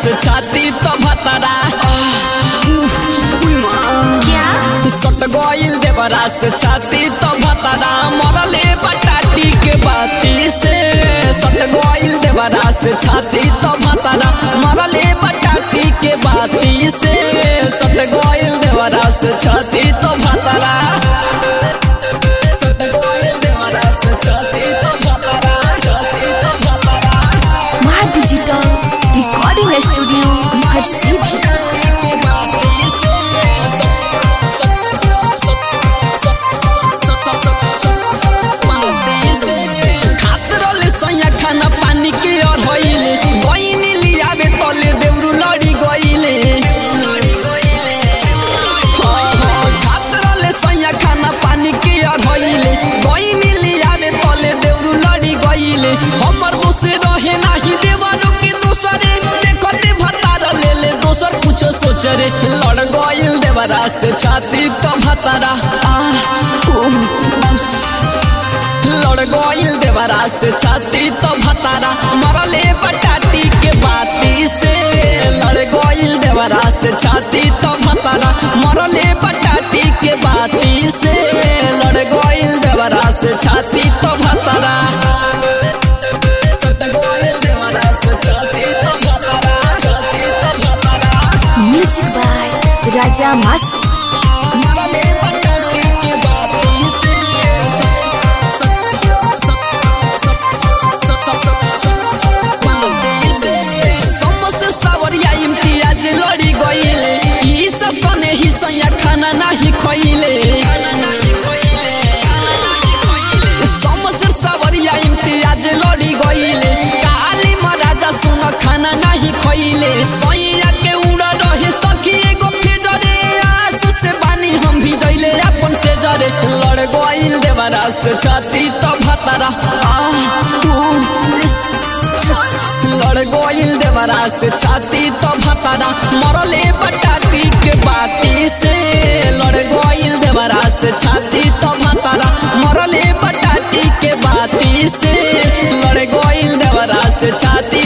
से छाती तो भतरा क्या सट गइल देवरा से छाती तो भतरा मरले बटाटी के बाती से सट गइल देवरा से छाती तो भतरा मरले बटाटी के बाती से सट गइल देवरा से छाती तो भतरा सट गइल देवरा से छाती तो भतरा छाती तो भतरा माँ डिजिटल रिकॉर्डिंग स्टूडियो हर सीधी खाना पानी के और होइले गइनी लियावे तले देउरु लड़ी गइले हाँ, हाँ, खात रहले सैया खाना पानी के और होइले गइनी लियावे तले देउरु लड़ी गइले हमर मुसे रहे नाही देवरो के दूसरे देखते भतार लेले दोसर कुछो सोच रे लड़ गइल देवरा से छाती तो भतारा आ लड़ गइल देवरा से छाती तो भतारा मरले बटाटी के बाती से लड़ गइल देवरा से छाती तो भतारा मरले बटाटी के बाती से लड़ गइल देवरा से छाती तो भतारा सट गइल देवरा से छाती तो भतारा छाती तो भतारा म्यूजिक बाय राजा मस्त मरले बटाटी के बाती से समस्त सावरिया इम्तियाज लड़ी गइले ई सब सने ही सैया खाना नाही खइले समस्त सावरिया इम्तियाज लड़ी गइले काली महाराजा सुन खाना नाही खइले सैया के उड़ रहे सखी एगो फेजरे आंसू से बानी हम भी जइले अपन से जरे लड़ गइल देवरा से छाती तो भतरा आ लड़ गइल देवरा से छाती तो भतरा मरले बटाटी के बाती से लड़ गइल देवरा से छाती तो भतरा मरले बटाटी के बाती से लड़ गइल देवरा से छाती